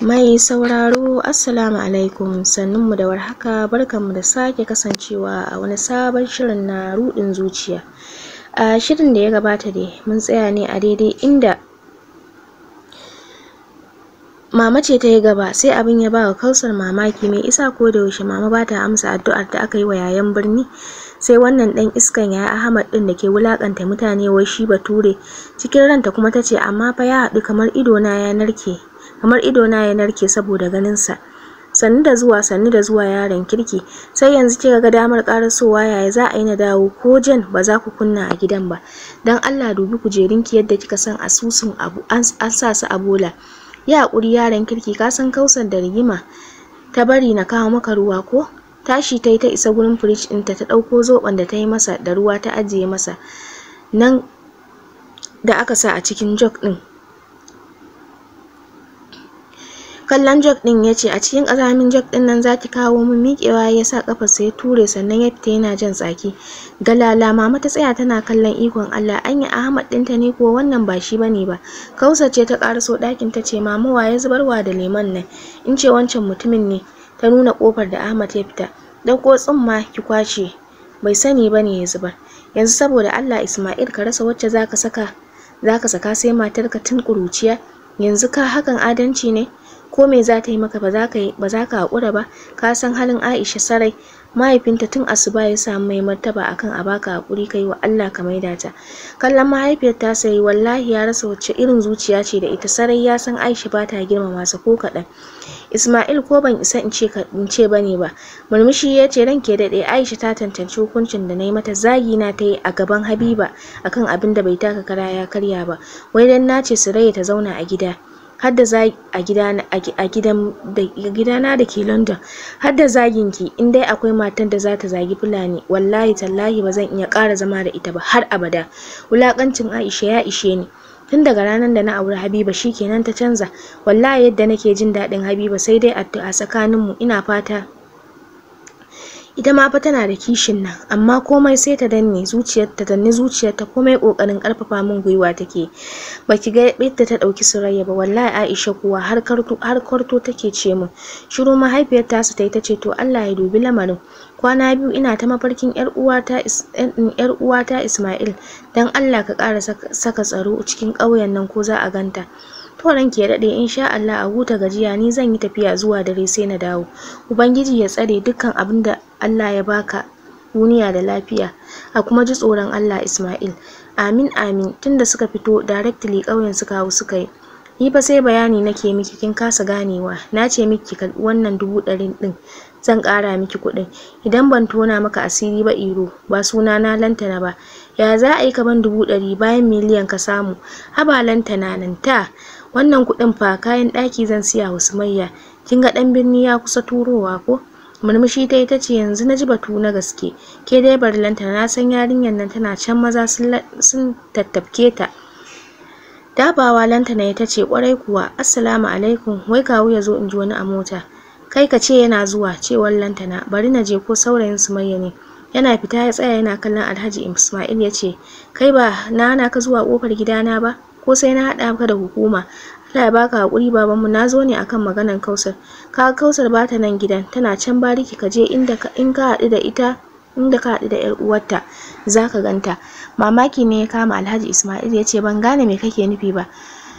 Mai sauraro Assalamu alaikum sannunmu da warhaka barkanmu da sake kasancewa a wani sabon shirin na ruɗin zuciya. A shirin da ya gabata dai mun tsaya ne a daidai inda Mama ce ta yi gaba sai abin ya ba wa Kausar mamaki mai isa ko da yaushe mama ba ta amsa addu'ar da aka yi wa yayan birni sai wannan dan iskan yaya Ahmad din da ke wulakanta mutane wai shi bature cikin ranta kuma ta ce amma fa ya haɗu kamar ido na ya narke kamar ido na ya narke saboda ganin sa sannu da zuwa sannu da zuwa yaron kirki sai yanzu kika ga damar karasowa yaya za a yi na dawo ko jan ba za ku kunna a gidan ba dan Allah dubi kujerunki yadda kika san asusun abu an sa su a bola ya haƙuri yaron kirki ka san kausar da rigima ta bari na kawo maka ruwa ko tashi ta yi ta isa gurin firij ɗinta ta ɗauko zoɓon da ta yi masa da ruwa ta ajiye masa nan da aka sa a cikin jog ɗin kallon jog ɗin ya ce a cikin ƙazamin jog ɗin nan zaki kawo min miƙewa ya sa ƙafarsa ya ture sannan ya fita yana jan tsaki galala mama ta tsaya tana kallon ikon Allah anya Ahmad ɗinta ne ko wannan ba shi bane ba Kausa ce ta ƙaraso ɗakin ta ce mama wa ya zubarwa da lemon nan in ce wancan mutumin ne ta nuna ƙofar da Ahmad ya fita ɗauko tsumma ki kwace bai sani bane ya zubar yanzu saboda Allah Ismail ka rasa wacce zaka saka zaka saka sai matarka tun ƙuruciya yanzu ka hakan adalci ne ko me za ta yi maka ba za ka ba za ka haƙura ba ka san halin Aisha sarai mahaifinta tun asuba ya samu mai martaba akan a baka haƙuri kai wa Allah ka maida ta kallon mahaifiyar ta sai wallahi ya rasa wacce irin zuciya ce da ita sarai ya san Aisha ba ta girmama sa ko kaɗan Ismail ko ban isa in ce in ce bane ba murmushi ya ce ranke daɗe Aisha ta tantance hukuncin da na yi mata zagi na ta yi a gaban Habiba akan abin da bai taka kara ya karya ba wai dan na ce Surayya ta zauna a gida har da a gidana a gidan da gidana da ke London har da zagin ki in dai akwai matan da za ta zagi Fulani wallahi tallahi ba zan iya ƙara zama da ita ba har abada wulakancin Aisha ya ishe ni tun daga ranar da na auri Habiba shikenan ta canza wallahi yadda nake jin daɗin Habiba sai dai addu'a tsakaninmu ina fata ita ma fa tana da kishin nan amma komai sai ta danne zuciyarta danne zuciyarta komai kokarin karfafa min gwiwa take baki ga yadda ta dauki surayya ba wallahi Aisha kuwa har karto har karto take ce min shiru mahaifiyar ta su tayi tace to Allah ya dubi lamarin kwana biyu ina ta mafarkin yar uwata yar uwata Ismail dan Allah ka ƙara saka tsaro cikin ƙauyen nan ko za a ganta to ranki ya dade insha Allah a huta gajiya ni zan yi tafiya zuwa dare sai na dawo ubangiji ya tsare dukkan abin da Allah ya baka duniya da lafiya a kuma ji tsoron Allah Ismail amin amin tunda suka fito directly ƙauyen suka hau suka yi ni fa sai bayani nake miki kin kasa ganewa na ce miki karɓi wannan dubu ɗarin ɗin zan ƙara miki kuɗin idan ban tona maka asiri ba iro ba suna na lantana ba ya za a yi ka ban dubu ɗari bayan miliyan ka samu haba lantana nan ta wannan kuɗin fa kayan ɗaki zan siya wa sumayya kin ga ɗan birni ya kusa turowa ko murmushi ta ita ce yanzu na ji batu na gaske ke dai barlanta na san yarinyar nan tana can maza sun tattafke ta dabawa lantana ita ce kwarai kuwa assalamu alaikum wai kawu ya zo in ji wani a mota kai ka ce yana zuwa cewar lantana bari na je ko saurayin sumayya ne yana fita ya tsaya yana kallon alhaji ismail ya ce kai ba na hana ka zuwa kofar gidana ba ko sai na haɗa ka da hukuma Allah ya baka hakuri babanmu na zo ne akan maganan Kausar ka Kausar ba ta nan gidan tana can bariki ka je inda ka in ka haɗu da ita inda ka haɗu da ƴar uwarta zaka ganta mamaki ne ya kama Alhaji Ismail ya ce ban gane me kake nufi ba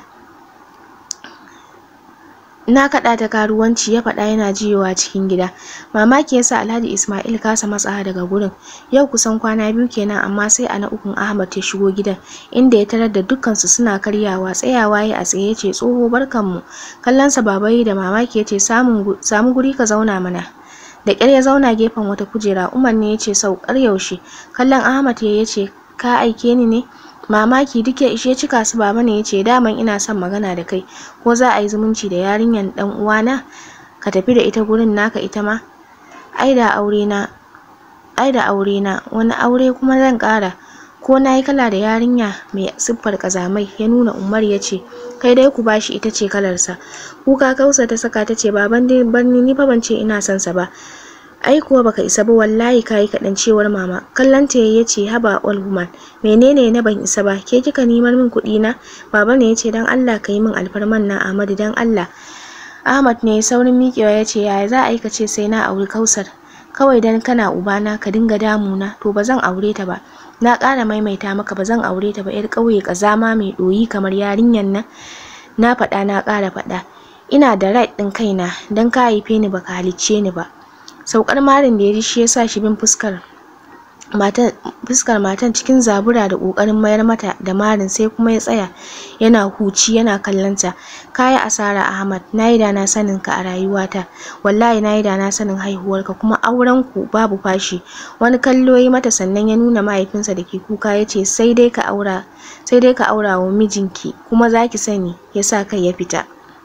na kaɗa ta karuwanci ya faɗa yana jiyowa cikin gida mamaki yasa alhaji ismail kasa matsawa daga gurin yau kusan kwana biyu kenan amma sai a na ukun ahmad ya shigo gidan inda ya tarar da dukkansu suna karyawa tsayawa ya a tsaye ce tsoho barkanmu kallonsa babayi da mamaki ya ce samu guri ka zauna mana da ƙyar ya zauna gefen wata kujera umar ne ya ce saukar yaushe kallon ahmad ya ce ka aike ni ne mamaki duk ya ishe cika su baba ne yace daman ina son magana da kai ko za a yi zumunci da yarinyan dan uwana ka tafi da ita gurin naka ita ma ai da aure na ai da aure na wani aure kuma zan ƙara ko na yi kala da yarinya mai siffar kazamai ya nuna umar ya ce kai dai ku bashi ita ce kalarsa kuka kausa ta saka ta ce baban dai barni ni fa ban ce ina son sa ba ai kuwa baka isa ba wallahi kayi kaɗan cewar mama kallon ta ya ce haba all woman menene na ban isa ba ke kika nemar min kuɗi na baba ne ya ce dan Allah ka yi min alfarman na Ahmadu dan Allah Ahmad ne saurin miƙewa ya ce yaya za a yi ka ce sai na auri Kausar kawai dan kana ubana ka dinga damuna to ba zan aure ta ba na ƙara maimaita maka ba zan aure ta ba yar ƙauye ƙazama mai ɗoyi kamar yarinyar nan na faɗa na ƙara faɗa ina da right ɗin kaina dan ka haife ni baka halicce ni ba saukar marin da ya ji shi ya sa shi bin fuskar matan fuskar matan cikin zabura da ƙoƙarin mayar mata da marin sai kuma ya tsaya yana huci yana kallon ta kayi asara Ahmad nayi da na sanin ka a rayuwata wallahi nayi da na sanin haihuwarka kuma auren ku babu fashi wani kallo yi mata sannan ya nuna mahaifinsa da ke kuka ya ce sai dai ka aura sai dai ka aura wa mijinki kuma zaki sani ya sa kai ya fita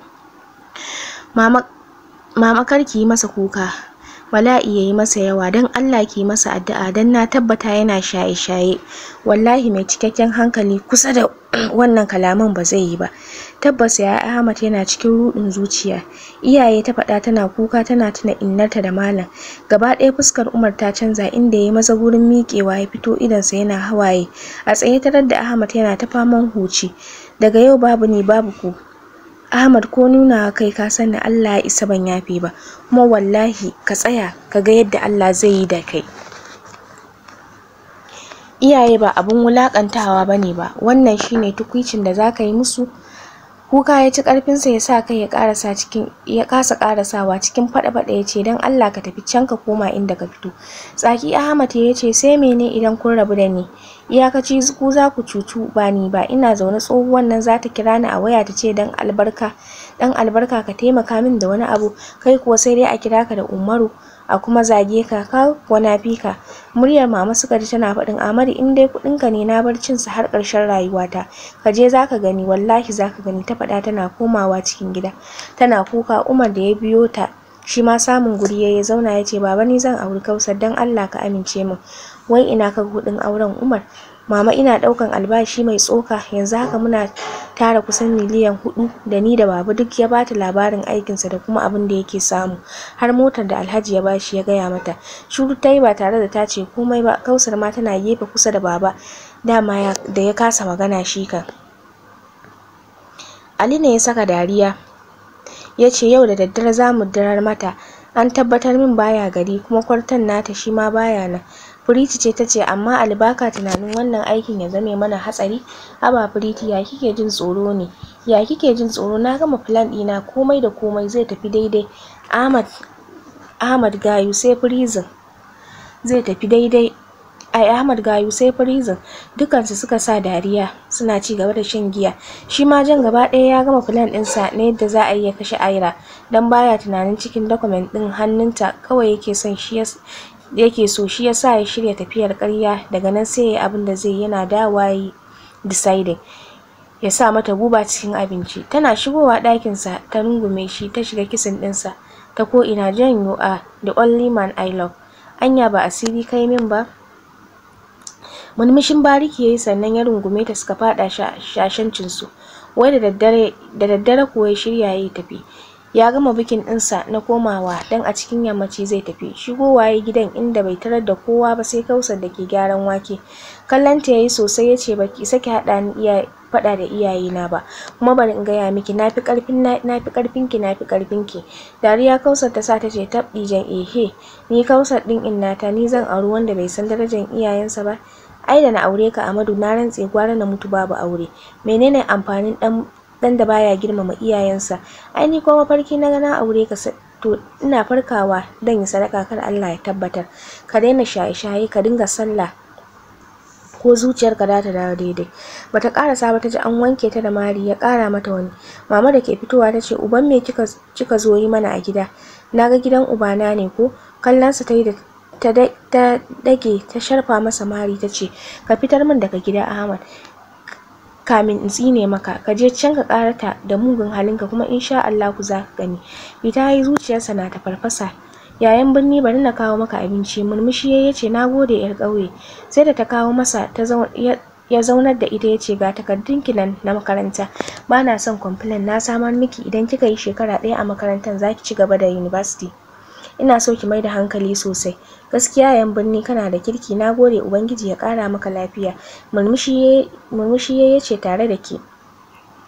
mama mama kar ki yi masa kuka bala'i ya yi masa yawa don Allah ki masa addu'a don na tabbata yana shaye-shaye wallahi mai cikakken hankali kusa da wannan kalaman ba zai yi ba tabbas ya Ahmad yana cikin rudin zuciya iyaye ta faɗa tana kuka tana tuna innarta da malam gaba ɗaya fuskar Umar ta canza inda ya maza gurin miƙewa ya fito idonsa yana hawaye a tsaye tarar da Ahmad yana ta faman huci daga yau babu ni babu ku Ahmad ko nuna kai ka sani Allah ya isa ban yafe ba kuma wallahi ka tsaya ka ga yadda Allah zai yi da kai iyaye ba abun wulakantawa bane ba wannan shine tukwicin da zaka yi musu kuka ya ci karfinsa ya sa kai ya karasa cikin ya kasa karasawa cikin fada fada ya ce dan Allah ka tafi can ka koma inda ka fito tsaki Ahmad ya ce sai mene idan kun rabu da ni iyakaci ku za ku cucu ba ni ba ina zaune tsohuwan nan za ta kira ni a waya ta ce dan albarka dan albarka ka taimaka min da wani abu kai kuwa sai dai a kira ka da Umaru a kuma zage ka ka wana fika muryar mama suka ji tana faɗin Amadu in dai kuɗin ka ne na bar cin sa har ƙarshen rayuwata ka je zaka gani wallahi zaka gani ta faɗa tana komawa cikin gida tana kuka Umar da ya biyo ta shi ma samun guri ya zauna ya ce baba ni zan auri Kausar dan Allah ka amince min wai ina ka kuɗin auren Umar mama ina ɗaukan albashi mai tsoka yanzu haka muna tara kusan miliyan hudu da ni da baba duk ya bata labarin aikinsa da kuma abin da yake samu har motar da alhaji ya bashi ya gaya mata shuru ta yi ba tare da ta ce komai ba kausar ma tana gefe kusa da baba dama da ya kasa magana shi kan ali ne ya saka dariya ya ce yau da daddare za mu dirar mata an tabbatar min baya gari kuma kwartan nata shi ma baya nan Firiti ce ta ce amma albaka tunanin wannan aikin ya zame mana hatsari haba Firiti ya kike jin tsoro ne ya kike jin tsoro na gama plan ɗina komai da komai zai tafi daidai Ahmad Ahmad Gayu sai prison zai tafi daidai ai Ahmad Gayu sai prison dukansu suka sa dariya suna ci gaba da shan giya shi ma jan gaba ɗaya ya gama plan ɗinsa na yadda za a yi ya kashe Aira dan baya tunanin cikin document ɗin hannunta kawai yake son shi yake so shi yasa ya shirya tafiyar ƙarya daga nan sai ya abin da zai yana dawowa yi deciding ya sa mata guba cikin abinci tana shigowa ɗakinsa ta rungume shi ta shiga kisan ɗinsa ta ko ina janyo a the only man I love anya ba asiri kai min ba murmushin bariki yayi sannan ya rungume ta suka fada shashancin su wai da daddare da daddare kuwa ya shirya yayi tafi ya gama bikin ɗinsa na komawa dan a cikin yammaci zai tafi shigowa ya gidan inda bai tarar da kowa ba sai kausar da ke gyaran wake kallon ta yayi sosai ya ce baki sake haɗa ni iya faɗa da iyayena ba kuma bari in gaya miki nafi ƙarfin nafi ƙarfin ki nafi ƙarfin ki dariya kausar ta sa ta ce tabɗi jan ehe ni kausar ɗin innata ni zan auri wanda bai san darajar iyayensa ba ai da na aure ka Amadu na rantse gwara na mutu babu aure menene amfanin dan dan da baya girmama iyayensa ai ni kuma mafarki na na aure ka to ina farkawa dan yi sadaka kar Allah ya tabbatar ka daina shaye-shaye ka dinga sallah ko zuciyarka za ta dawo daidai bata karasa ba ta ji an wanke ta da mari ya kara mata wani mama da ke fitowa ta ce uban me kika kika zo yi mana a gida naga gidan ubana ne ko kallonsa ta yi da ta dage ta sharfa masa mari ta ce ka fitar min daga gida Ahmad kamin in tsine maka ka je can ka karata da mugun halinka kuma insha Allah ku za ka gani ita yi zuciyarsa na ta farfasa yayan birni bari na kawo maka abinci murmushi ya ce na gode yar ƙauye sai da ta kawo masa ta ya zaunar da ita ya ce ga takardun ki nan na makaranta ba na son complain na samar miki idan kika yi shekara ɗaya a makarantar za ki ci gaba da university ina so ki mai da hankali sosai gaskiya yan birni kana da kirki na gode ubangiji ya kara maka lafiya murmushi ya ce tare da ke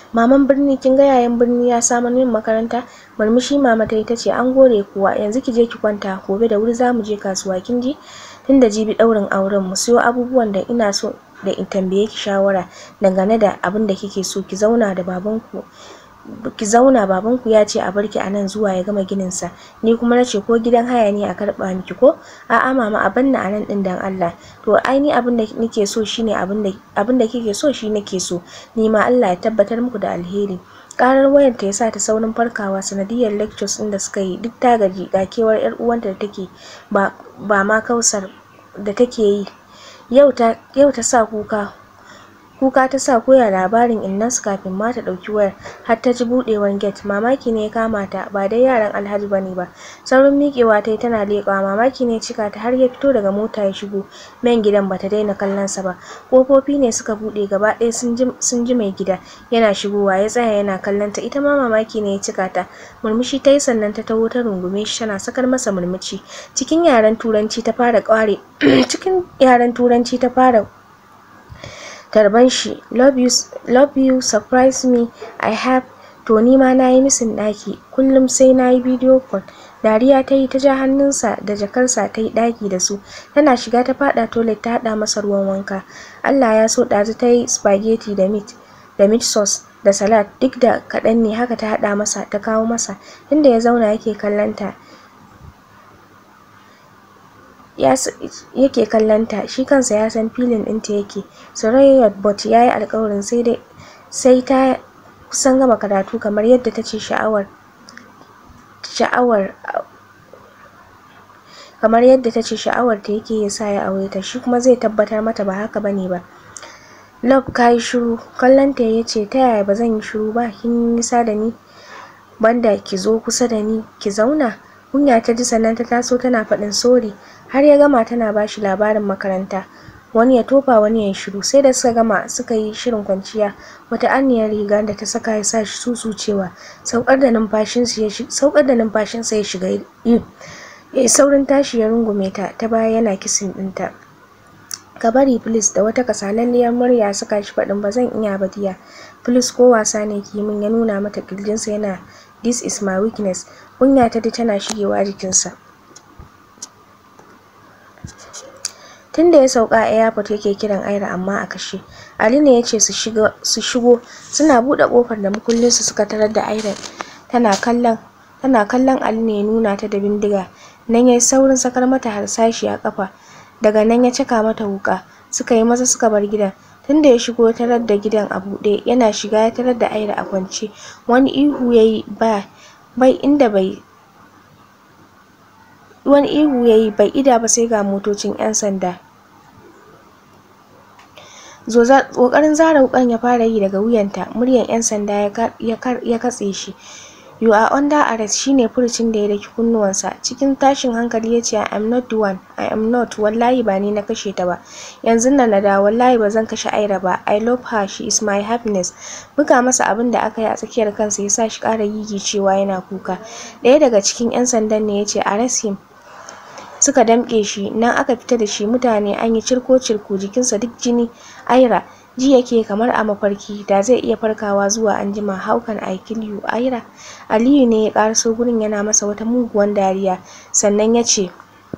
maman birni kin ga yayan birni ya samu min makaranta murmushi mama ta ita ce an gore kuwa yanzu ki je ki kwanta gobe da wuri za mu je kasuwa kin ji tunda jibi ɗaurin auren mu siyo abubuwan da ina so da in tambaye ki shawara dangane da abin da kike so ki zauna da babanku ki zauna babanku ya ce a barki a nan zuwa ya gama ginin sa ni kuma na ce ko gidan haya ne a karɓa miki ko a'a mama a banna a nan ɗin dan Allah to ai ni abin da nake so shine abin da abin da kike so shi nake so ni ma Allah ya tabbatar muku da alheri karar wayar ta yasa ta saurin farkawa sanadiyar lectures din da suka yi duk ta gaji ga kewar yar uwanta da take ba ba ma kausar da take yi yau ta yau ta sa kuka kuka ta sa koya labarin innansu kafin ma ta ɗauki wayar har ta ji buɗewar gate mamaki ne ya kama ta ba dai yaran alhaji bane ba saurin miƙewa ta yi tana leƙawa mamaki ne cika ta har ya fito daga mota ya shigo main gidan bata daina kallon sa ba ƙofofi ne suka buɗe gaba ɗaya sun ji mai gida yana shigowa ya tsaya yana kallon ta ita ma mamaki ne ya cika ta murmushi ta yi sannan ta taho ta rungume shi tana sakar masa murmushi cikin yaren turanci ta fara ƙware cikin yaren turanci ta fara tarban shi love you love you surprise me i have to ni ma nayi misin ɗaki kullum sai nayi video call dariya ta yi ta ja hannunsa da jakarsa ta yi ɗaki da su tana shiga ta faɗa toilet ta haɗa masa ruwan wanka allah ya so ɗazu ta yi spaghetti da meat da meat sauce da salad duk da kaɗan ne haka ta haɗa masa ta kawo masa inda ya zauna yake kallon ta yake kallonta shi kansa ya san filin ɗinta yake Surayyat Bot ya yi alkawarin sai dai sai ta kusan gama karatu kamar yadda ta ce sha'awar sha'awar kamar yadda ta ce sha'awar ta yake ya sa ya aure ta shi kuma zai tabbatar mata ba haka bane ba Love ka yi shiru kallonta ya ce ta yaya ba zan yi shiru ba kin yi nisa da ni banda ki zo kusa da ni ki zauna kunya ta ji sannan ta taso tana faɗin sori har ya gama tana bashi labarin makaranta wani ya tofa wani ya shiru sai da suka gama suka yi shirin kwanciya wata anniyar riga da ta saka ya sa shi susucewa saukar da numfashinsa ya saukar da numfashinsa ya shiga yi ya yi saurin tashi ya rungume ta ta baya yana kisin ɗinta ka bari please da wata kasalalliyar murya suka shi faɗin ba zan iya ba diya please ko wasa ne ki min ya nuna mata kirjinsa yana this is my weakness kunya ta tana shigewa jikinsa tunda ya sauka a airport yake kiran Aira amma a kashe Ali ne yace su shigo su shigo suna bude kofar da mukullin su suka tarar da Aira tana kallon tana kallon Ali ne ya nuna ta da bindiga nan yayi saurin sakar mata harsashi a kafa daga nan ya caka mata wuka suka yi maza suka bar gidan tunda ya shigo tarar da gidan a buɗe yana shiga ya tarar da Aira a kwance wani ihu yayi ba bai inda bai wani ihu yayi bai ida ba sai ga motocin 'yan sanda kokarin zara wukan ya fara yi daga wuyanta muryan 'yan sanda ya katse shi you are under arrest shine furucin da ya daki kunnuwansa cikin tashin hankali ya ce i am not the one i am not wallahi ba ni na kashe ta ba yanzu nan na da wallahi ba zan kashe aira ba i love her she is my happiness buga masa abin da aka yi a tsakiyar kansa ya sa shi ƙara cewa yana kuka ɗaya daga cikin 'yan sandan ne ya ce arrest him suka damƙe shi nan aka fita da shi mutane an yi cirko cirko jikinsa duk jini aira ji yake kamar a mafarki da zai iya farkawa zuwa anjima how can I kill you aira aliyu ne ya ƙaraso gurin yana masa wata muguwan dariya sannan ya ce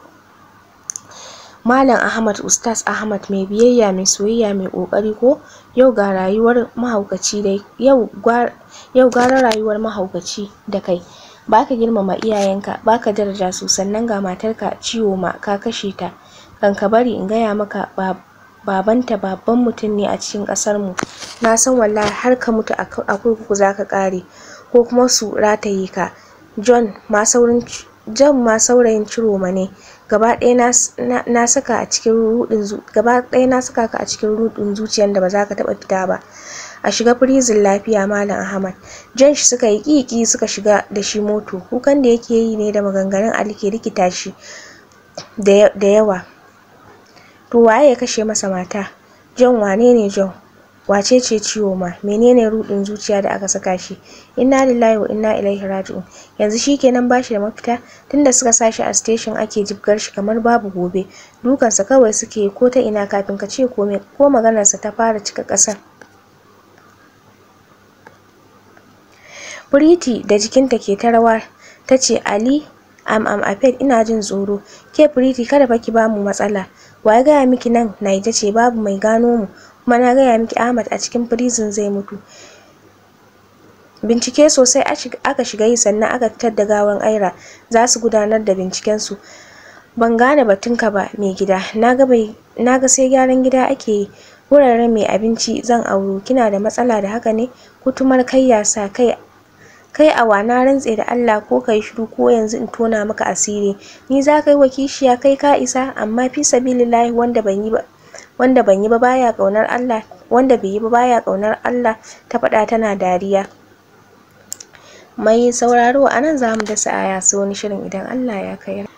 Malam Ahmad Ustaz Ahmad mai biyayya mai soyayya mai ƙoƙari ko yau ga rayuwar mahaukaci dai yau yau gara rayuwar mahaukaci da kai baka girmama iyayenka baka daraja su sannan ga matarka ciwo ma ka kashe ta kan ka bari in gaya maka babanta babban mutum ne a cikin ƙasar mu na san wallahi har ka mutu a kurkuku zaka ƙare ko kuma su rataye ka John ma saurin John ma saurayin Ciroma ne gaba ɗaya na saka a cikin rudin gaba ɗaya na saka ka a cikin rudin zuciyar da ba za ka taɓa fita ba a shiga prison lafiya malam ahmad jan shi suka yi kiki suka shiga da shi moto kukan da yake yi ne da maganganun ali ke rikita shi da yawa to waye ya kashe masa mata jan wane ne jan wace ce ciwo ma menene rudin zuciya da aka saka shi inna lillahi wa inna ilaihi raji'un yanzu shikenan bashi da mafita tunda suka sa shi a station ake jibgar shi kamar babu gobe dukansa kawai suke ko ta ina kafin ka ce komai ko maganarsa ta fara cika ƙasar Pretty da jikinta ke ta rawa ta ce Ali am am afraid ina jin tsoro ke Pretty kada fa ki bamu matsala wa ya gaya miki nan Naija ce babu mai gano mu kuma na gaya miki Ahmad a cikin prison zai mutu bincike sosai aka shiga yi sannan aka fitar da gawan Aira za su gudanar da binciken su ban gane batunka ba mai gida naga bai naga sai gyaran gida ake yi wuraren mai abinci zan auro kina da matsala da haka ne kutumar kai ya sa kai kai awa na rantse da Allah ko kai shiru ko yanzu in tona maka asiri ni za ka yi wa kishiya kai ka isa amma fi sabilillahi wanda ban yi ba wanda ban yi ba baya kaunar Allah wanda bai yi ba baya kaunar Allah ta faɗa tana dariya mai sauraro anan zamu dasa aya sai wani shirin idan Allah ya kai